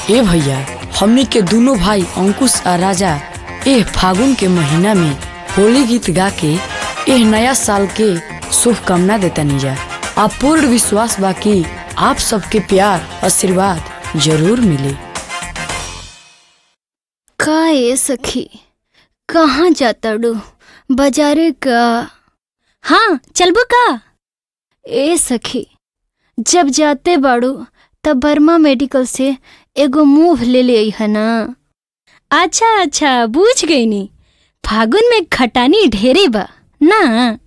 ए भैया हमनी के दोनों भाई अंकुश आ राजा एह फागुन के महीना में होली गीत गा के एह नया साल के शुभकामना देता जा आ पूर्ण विश्वास बा कि आप सबके प्यार आशीर्वाद जरूर मिले का ए सखी कहाँ जाता डू बाजारे का हाँ चलबो का ए सखी जब जाते बाड़ू तब बर्मा मेडिकल से एगो मूव ले ले है ना अच्छा अच्छा बूझ गई नी फागुन में खटानी ढेरे बा ना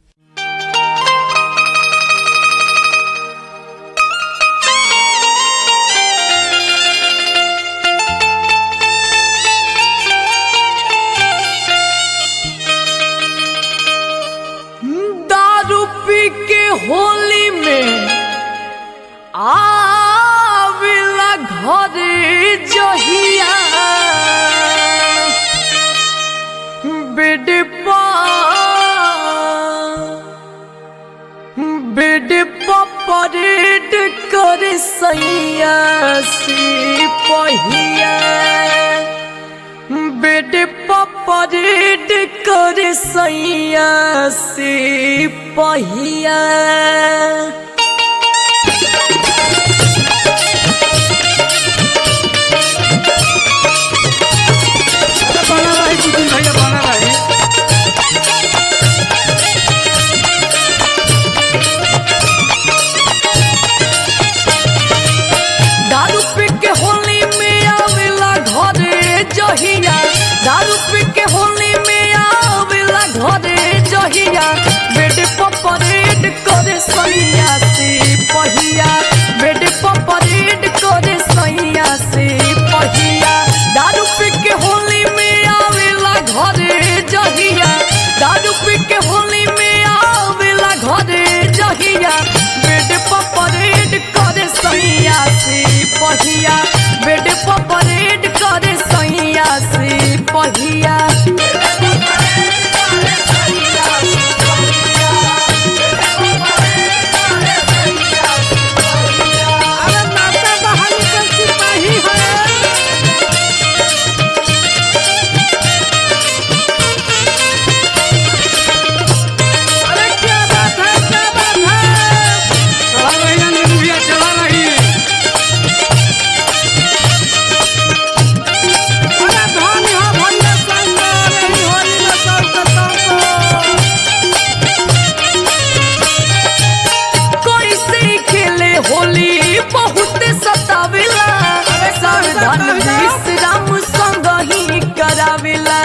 दारू पी के होली में आविला घरे जहिया बिडपा बिडपा परेड कर सैया सी पहिया बेड परेड कर सैया से पहिया बना रही कुछ भैया बना रही दारू पी के होली में आवेला घरे जहिया दारू पी के होली में आवेला घरे जहिया बेड परेड करे सैया से पहिया बेड परेड करे सैया से पहिया दारू पी के होली में आवेला घरे जहिया दारू पी के होली में आवेला घरे जहिया बेड परेड करे सैया से पहिया बेड परेड करे सैया से पहिया अरे नाता बहाली का सिपाही है अरे क्या बात है क्या बात है चला रही है नींबू भैया चला रही अरे धनी हो भैया संग रही होली में सब कतौ कोई से खेले होली बहुत सतावेला सावधान विश्राम संग ही करावेला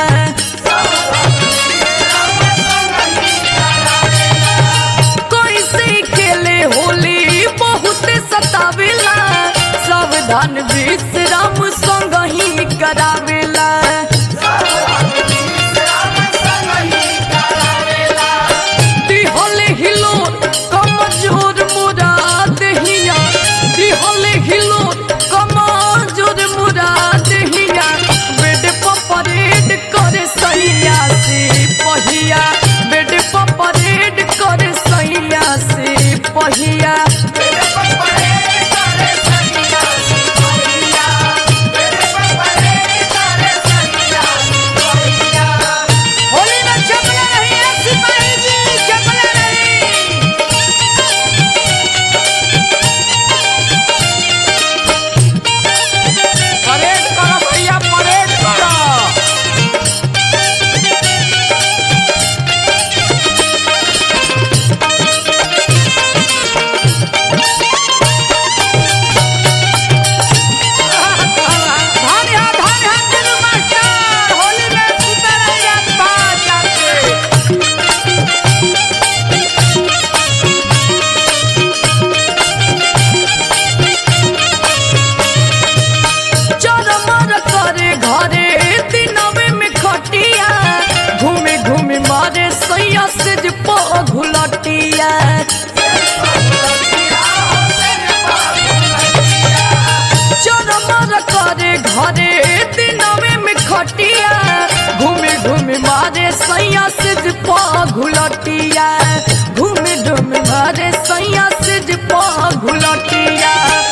कोई से खेले होली बहुत सतावेला सावधान विश्राम संग ही करावेला दिहले हिलो कमजोर मुरा दहिया दिहले हिलो कमजोर मुरा दहिया बेड परेड करे सैया से पहिया बेड परेड करे सैया से पहिया होली में चपला नहीं है सिपाही जी चपला नहीं परेड करो भैया परेड करो धान यहाँ धान यहाँ दिलू मास्टर होली में सुते रहिए बाज जाके चरमर करे घरे दिनवे में खटिया घूमे घूमे मारे सैया से जे घुलटिया चरमर करे घरे दिनवे में खटिया घूमे घूमे मारे सैया से जे घुलटिया घूमे घूमे मारे सैया से जे घुलटिया